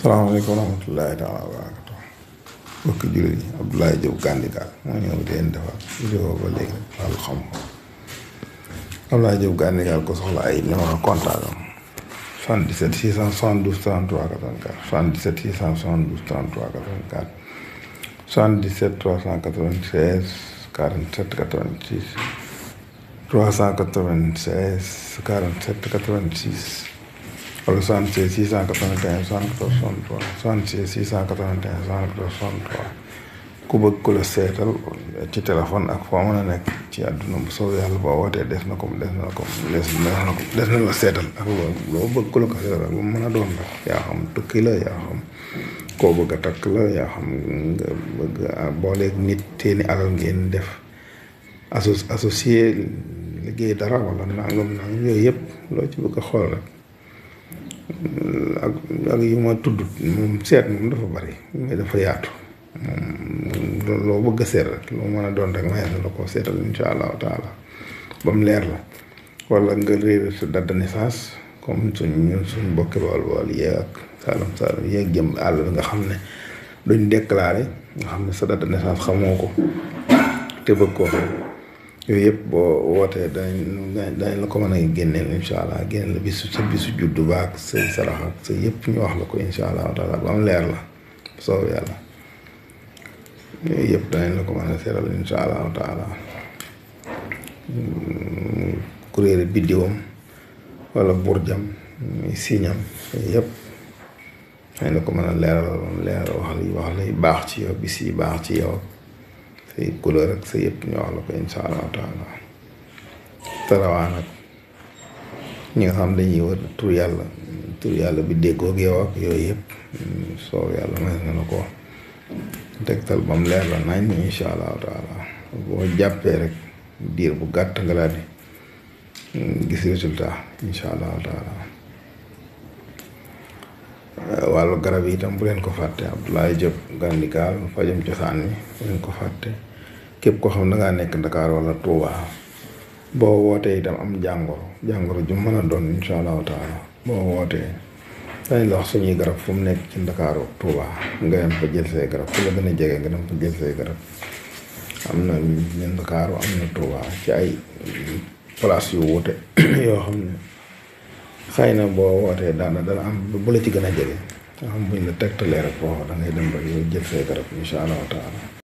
salaamaaleykum wa rahmatullahi taala wa barakatu mbokki jullit yi Abdoulaye Diop Gandigal moo ñëw di leen defal vidéo ba léegi wàllu xam-xam Abdoulaye Diop Gandigal ko soxla ay numéro contact am 77 672 33 84 77 672 33 84 77 396 47 86 396 47 86 wala 76 681 74 63 76 681 74 63 ku bëgg ku la seetal ci téléphone ak foo mën a nekk ci àdduna bu soow yàlla boo wootee des na ko des na ko des na ko des na la seetal ak loo loo bëgg ku la ko seetal ak lu mën a doon la yaa xam tukki la yaa xam koo bëgg a takk la yaa xam nga bëgg a booleeg nit teeni alal ngeen def asso associé liggéey dara wala nangam nangam yooyu yëpp loo ci bëgg a xool rek ak ak yu ma tudd moom seet moom dafa bari mais dafa yaatu moom loo bëgg a seet rek loo mën a doon rek may na la ko seetal insha allahu taala ba mu leer la wala nga réer sa date de naissance comme suñ ñun suñ bokki bool bool yee ak saalum saalum yee jëm àll bi nga xam ne duñ déclaré nga xam ne sa date de naissance xamoo ko te bëgg koo xam yooyu yëpp boo wootee danañ danañ la ko mën a génneel incha allah génneel la bisu sa bisu juddu baak say sarax ak sa yëpp ñu wax la ko incha allah taala ba mu leer la soow yàlla yooyu yëpp danañ la ko mën a seeral incha allah taala kuréel biddiwam wala burjam muy siñam yooyu yëpp danañ la ko mën a leeral ba mu leer wax li wax lay baax ci yow bis yi baax ci yow say couleur ak sa yëpp ñu wax la ko insha allahu taala tarawaan ak ñi nga xam dañuy wër tur yàlla tur yàlla bi déggoog yow ak yooyu yëpp soow yàlla may na la ko tegtal ba mu leer la nañ insha allahu taala boo jàppee rek diir bu gàtt nga daal di gis résultat insha allahu taala wàllu garab yi itam bu leen ko fàtte Abdoulaye Diop Gandigal fajum cosaan mi bu leen ko fàtte képp koo xam ne dangaa nekk Dakar wala Touba boo wootee itam am jàngoro jàngoro ju mën a doon insha allahu taala boo wootee dañ la wax suñuy garab fu mu nekk ci Ndakaaru Touba nga dem fa jël say garab fu la gën a jege nga dem fa jël say garab am na ñu Ndakaaru am na Touba ci ay place yu wuute yoo xam ne xëy na boo wootee daana dana am bu la ci gën a jege nga xam buñ la tegtalee rek foofu da ngay dem rek yow jël say garab insha allahu taala